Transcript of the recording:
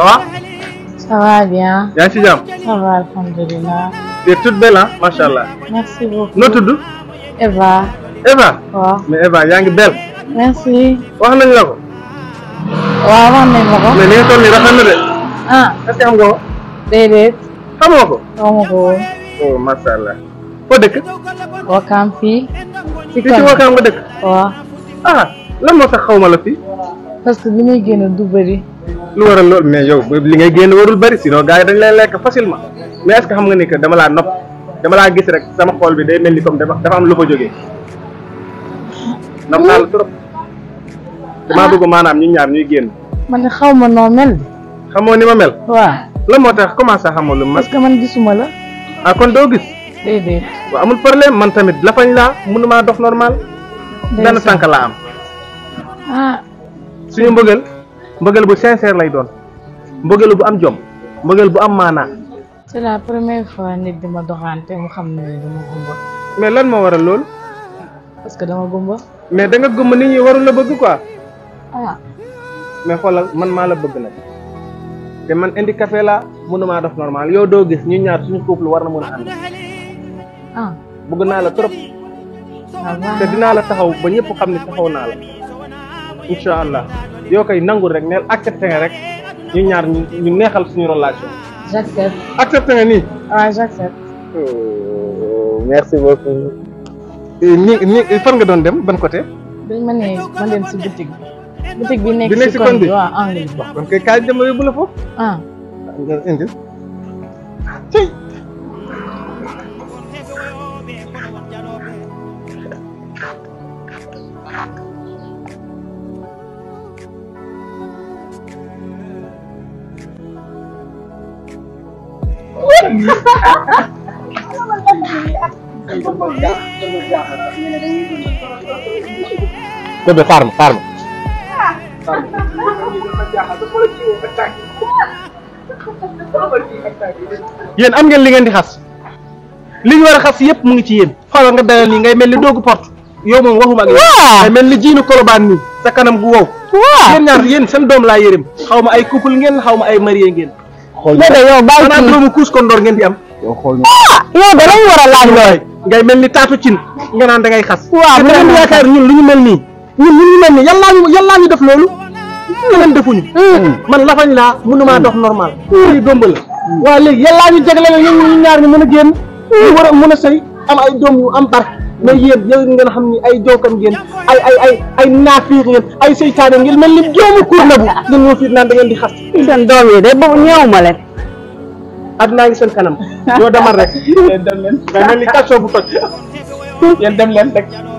ça va Ça va bien. yaa ngi ci jàmm Ça va, alhamdulillah. tu es toute belle ah macha allah Merci beaucoup. noo tudd Eva. Eva waaw. mais Eva yaa ngi belle Merci. wax nañ la ko waaw wax nañ ma ko. mais li nga toll nii rafet na de ah est-ce que xam nga ko déedéet. xamoo ko xawma ko woon. oh macha allah foo dëkk Wakaam fii. ci fii ci Wakaam nga dëkk waaw. ah lan moo tax xaw ma la fii parce que li muy génn du bëri. lu waral loolu mais yow li ngay génn warul bari sinon gars yi dañ lay lekk facilement mais est-ce que xam nga ni que dama laa nopp dama laa gis rek sama xol bi day mel ni comme dafa dafa am lu fa jógee nopp naa la trop damaa bëgg maanaam ñu ñaar ñuy génn man de xaw ma noo mel. xamoo ni ma mel waaw. lan moo tax comment ça xamoo lu ma parce que man gisuma la. ah kon doo gis déedéet. waaw amul problème man tamit lafañ laa mënumaa dox normal benn ndeysaan. tànk laa am ah suñu mbëggal mbëggal bu sincère lay doon mbëggal bu am jom mbëggal bu am maanaa c'est la première fois nit di ma doxante mu xam ne dama gumba. mais lan moo waral loolu parce que dama gumba. mais da nga gëmm nit ñi warul la bëgg quoi ah mais xoolal man maa la bëgg nag te man handicapé laa mënumaa dox normal yow doo gis ñu ñaar suñu couple war na mën a ànd ah bëgg naa la trop ah baax te na. dinaa la taxaw ba ñëpp xam ne taxaw naa la incha allah yoo koy nangul rek neel accepté nga rek ñu ñaar ñu ñu neexal suñu relation j'accepte. accepté nga nii ah j'accepte. merci beaucoup ni ni fan nga doon dem ban côté dañ ma ne ma dem si boutique bi. boutique bi nekk Bi nekk si si koñ koñ bi? bi waaw angle bi. kon kay kaay dama yóbbu la foofu ah nga indi cey bébé xaar ma xaar ma yéen am ngeen li ngeen di xas li ñu war a xas yëpp mu ngi ci yéen xoolal nga dalal nii ngay mel ni doogu porte yow moom waxuma ak yow ngay mel ni jiinu kolobaan nii sa kanam gu wow yéen ñaar yéen seen doom laa yërëm xaw ma ay couple ngeen xaw ma ay marié ngeen Bébé yow bàyyi xanaa kii doomu kuus kon ndoor ngeen di am yow da lañ war a laaj lool ngay mel ni taatu cin nga naan da ngay xas Waaw, te da ngeen vraiment. yaakaar ñun lu ñu mel nii ñun lu ñu mel nii yàllaa ñu yàllaa ñu def loolu ñeneen defuñu man lafañ laa mënumaa dox normal lii gëmb la waaw léegi yàllaa ñu jagle la ñun ñu ñaar ñu mën a génn ñu war a mën a sëy am ay doom yu am barke mais yéen yow ngeen xam ni ay jookan ngeen ay ay ay ay naafiix ngeen ay seytaane ngeen mel ni joomu kuur na bu ngeen ñoo fiit naan da ngeen di xas seen doom yi de boobu ñëw ma leen àddunaa ngi seen kanam yoo demal rek yéen dem leen nga mel ni kaso bu toj yéen dem leen rek